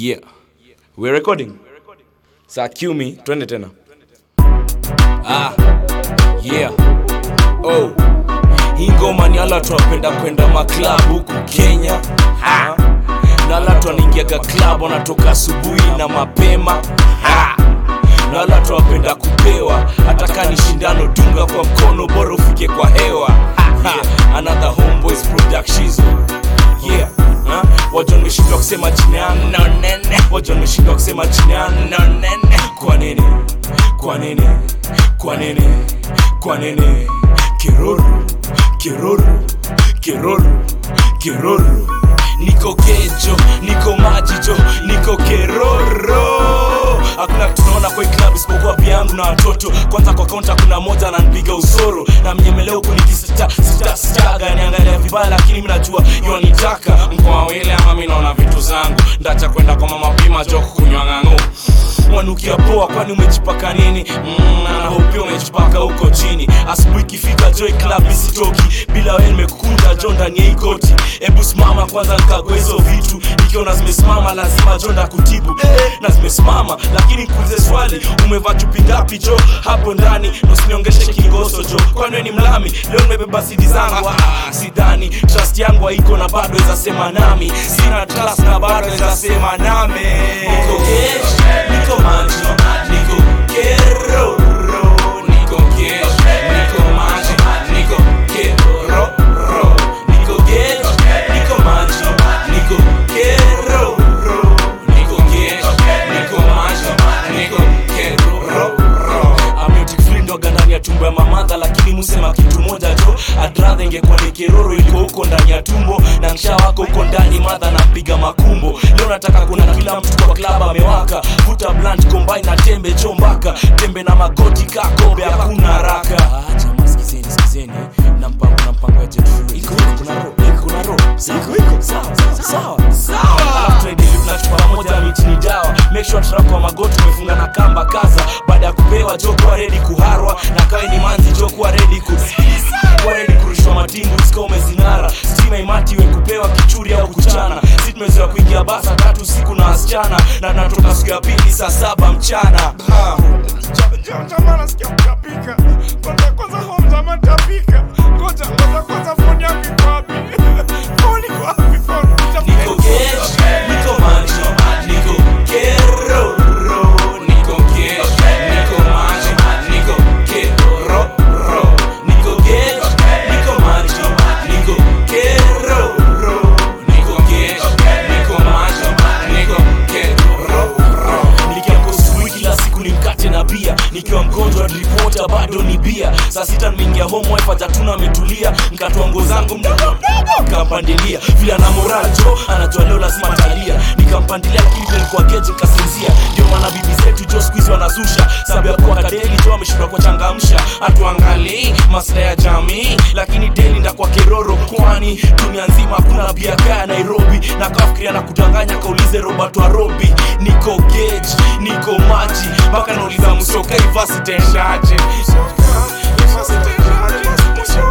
Yeah. We're recording. Saa cue me, twende tena. Ah. Yeah. Oh. Hii ngoma ni ala tunapenda kwenda maklab huku Kenya. Ha. Na ala tuanaingiaga club wanatoka asubuhi na mapema. Ha. Na ala tunapenda kupewa hata kama ni shindano dunga kwa mkono bora ufike kwa hewa. Ha. Another homeboys productions. Yeah. Ha? Wajo nimeshindwa kusema jina yangu no nene. Wajo nimeshindwa kusema jina yangu no nene. Kwa nini? Kwa nini? Kwa nini? Kwa nini? Kiruru, kiruru, kiruru, kiruru. Niko kejo, niko majijo, niko keroro. Hakuna kitu naona kwa hii club isipokuwa pia yangu na watoto. Kwanza kwa kaunta kuna moja ananipiga usoro na mnyemeleo huku nikisita sita sitaga niangalia vibaya, lakini mimi najua yonitaka mkoa wile ama mimi naona vitu zangu ndacha kwenda kwa mama pima joko kunywa ng'ang'u wanukia poa kwani umejipaka nini mm, na hopia umejipaka huko chini asubuhi ikifika joy club isitoki bila wewe nimekukunda jo ndani ya hii koti hebu simama kwanza nikagua hizo vitu nikiona zimesimama lazima jo ndakutibu eh, na zimesimama lakini nikuulize swali umevaa chupi ngapi jo hapo ndani nosiniongeshe kingoso jo kwani wewe ni mlami leo nimebeba sidi zangu ah, sidhani trust yangu haiko na bado ezasema nami sina trust na bado ezasema nami niko gesh, niko maji niko keroro niko gesh, niko maji niko keroro niko gesh, niko maji niko keroro niko gesh, niko maji niko keroro ameutikflindoga ndani ya tumbo ya mamadha lakini musema kitu moja jo adradha ingekuwa ni keroro iliko huko ndani ya tumbo na msha wako huko ndani madha napiga makumbo leo nataka kuna kila mtu kwa klab amewaka vuta blunt combine na tembe chombaka tembe na magoti kakobe hakuna haraka ah, jamaa sikizeni sikizeni na mpango na mpango ya jet fuel iko iko kuna ro iko kuna ro iko iko sawa sawa sawa alafu tunaendelea tunachukua pamoja miti ni dawa make sure tunako kwa magoti umefunga na kamba kaza baada ya kupewa jo kuwa ready kuharwa na kawe ni manzi jo kuwa ready ku kuwa ready kurushwa matingu sika umezinara stima imati we kupewa kichuri au kuchana si tumezoea kuingia basa tatu siku na wasichana na natoka siku ya pili saa saba mchana ha. Jamaa nasikia kutapika. Kwanza kwanza home jamaa tapika. Ngoja ngoja kwanza phone yangu iko wapi? Phone iko wapi phone? Niko gesh, niko maji, niko keroro. Niko gesh, niko maji, niko keroro. Niko gesh, niko maji, niko keroro. Niko gesh, niko maji, niko keroro. Nikiamka asubuhi kila siku ni mkate na bia nikiwa mgonjwa ripota bado ni bia saa sita nimeingia home wife hajatuna ametulia nkatoa nguo zangu mdogo mdogo nikampandilia vile ana moral jo anajua leo lazima talia nikampandilia lakini vile nilikuwa geji nikasinzia ndio maana bibi zetu jo siku hizi wanazusha sababu ya kuwa kadeli jo ameshindwa kuwachangamsha hatuangalii maslahi ya jamii lakini deli ndakwa keroro kwani dunia nzima hakuna bia kaya nairobi na kafikiria na kudanganya kaulize robert warobi niko geji niko maji mpaka nauliza msoka ivasitenshaje Sasa